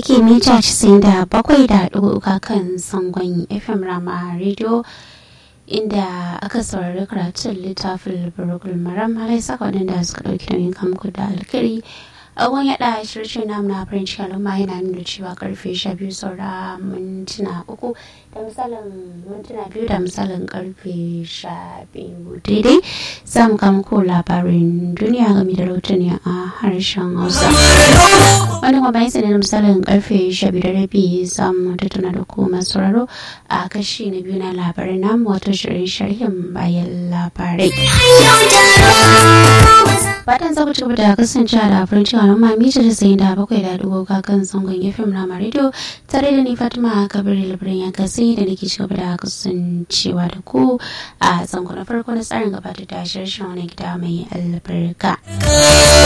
yake mita 97.3 kan sangon FM Rama Radio inda aka saurari karatun littafin Burukul Maram halai saka wadanda suka ɗauki nauyin kamku da alkiri agon yaɗa shirce namu na farin cikin al'umma yana nuna cewa karfe 12 saura mintuna uku da misalin mintuna biyu da misalin karfe 12 daidai za mu kama ko labarin duniya game da rahotanni a harshen hausa wani kuma bayan sanin misalin karfe 12 da rabi za mu tattauna da ku masu sauraro a kashi na biyu na labarin namu wato shirin sharhin bayan labarai fatan za ku ci gaba da kasancewa da farin cikin al'umma mita da sayin da bakwai da dubu kan zangon fm rama radio tare da ni fatima kabir labarin ya kasi da nake ci gaba da kasancewa da ku a zangon na farko na tsarin gabatar da shirin wani gida mai albarka.